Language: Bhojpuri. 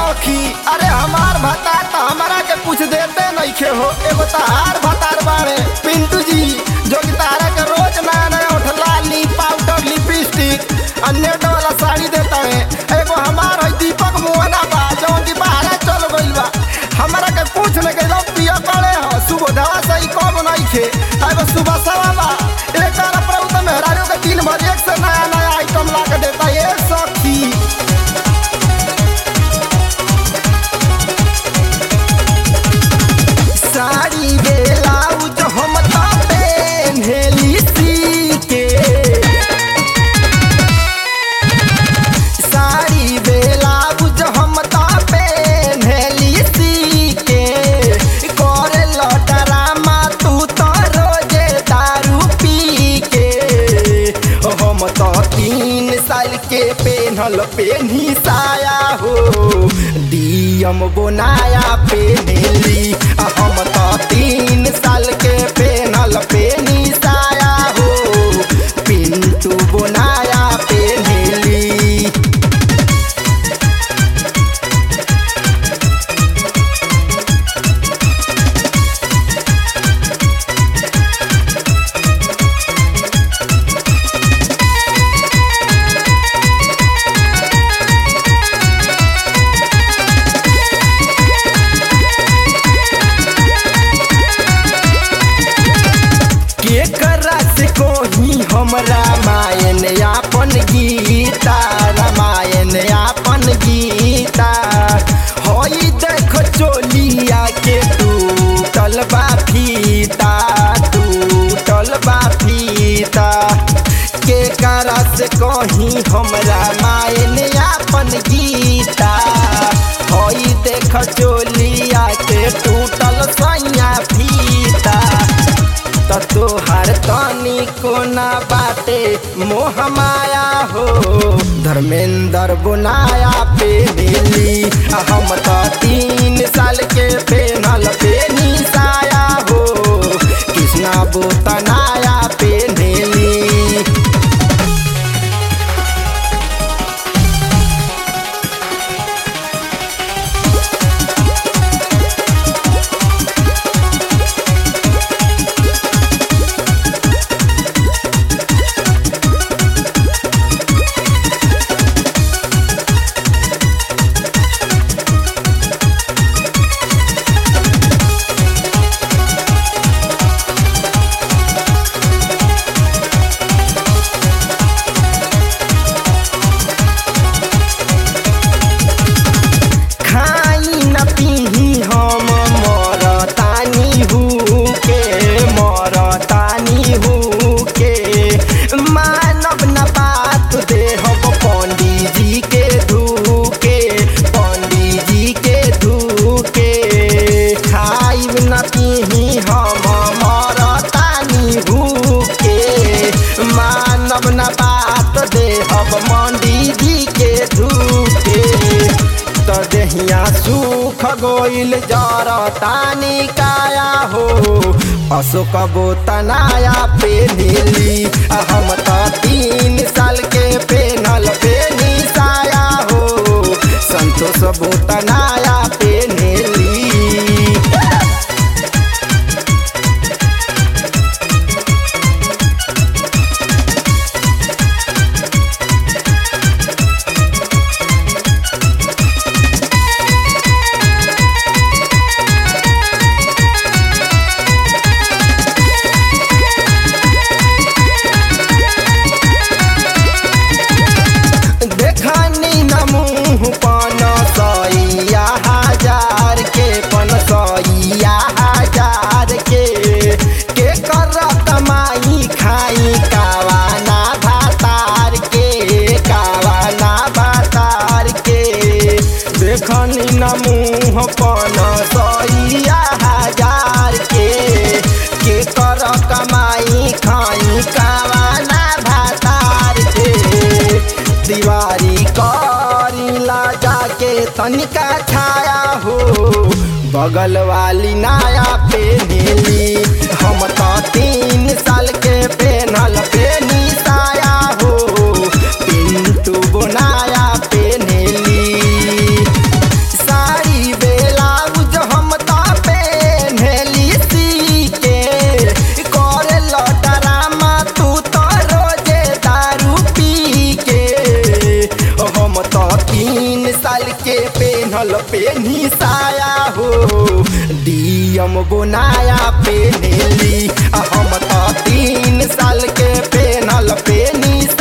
सखी अरे हमार भतार तो हमारा के कुछ देते नहीं खे हो एगो तहार भतार बाड़े पिंटू जी जो कि तारा के रोज नया नया उठला ली पाउडर लिपस्टिक अन्य वाला साड़ी देता है एगो हमार है दीपक मोहना बा जौन की बाहर चल गइल बा हमारा के कुछ नहीं गइल पिया पड़े हो सुबह दवा सही कब नहीं खे एगो सुबह सवा बा एक बार प्रभु तो मेहरारू के तीन बजे एक से नया नया आइटम ला के देता है ए सखी साड़ी ब्लाउज हम तो पहनली सी के साड़ी ब्लाउज हम तो पहनली सी के करे ड्रामा तू तो रोजे दारू पी के हम तो तीन साल के पेन्हल पेन्ही साया हो डीएम बोनाया पेन्हली आ हम तो तीन साल के पेन्हल पेन्ही साया हो पिंटू बोनाया पेन्हली के करा से कोही हम रामायण आपन गीता रामायण आपन गीता होई देख चोलिया के टूटल बा फीता टूटल बा फीता के करा से कही हम रामायण आपन गीता होई देख चोलिया के टूटल सैया फीता त तोहार तनी कोना बाटे मोह माया हो धर्मेंद्र बुनाया पे मिली आ हम त तीन साल के पेनल पे साया हो कृष्णा बोतनाया पे मिली खाई न पीही हम मरतानी हूँ के मरतानी हूँ के मानव न बात देहब पंडित जी के धूके पंडित जी के धूके खाई न पीही हम मरतानी हूँ के मानव न बात देहब पंडित जी के धूके त देहिया सुख गोइल जर तानी काया हो अशोक बोतनाया पे नीली आ हम त तीन साल के पेनल पे साया हो संतोष बोतनाया पे नीली देखनी न मुँह पन सैया हजार के पन सैया हजार के के कर कमाई खाई कावाना भातार के कावाना भातार के देखनी न मुँह पन सैया हजार के के कर कमाई खाई कावाना भातार के दीवारी करीला जाके तनिका छाया हो बगल वाली नाया पे नीली हम तो तीन साल के पेनल पे साया हो पिंटू बनाया पे नीली पेनल पेनी साया हो डीएम गोनाया पेनेली आ हम तो तीन साल के पेनल पेनी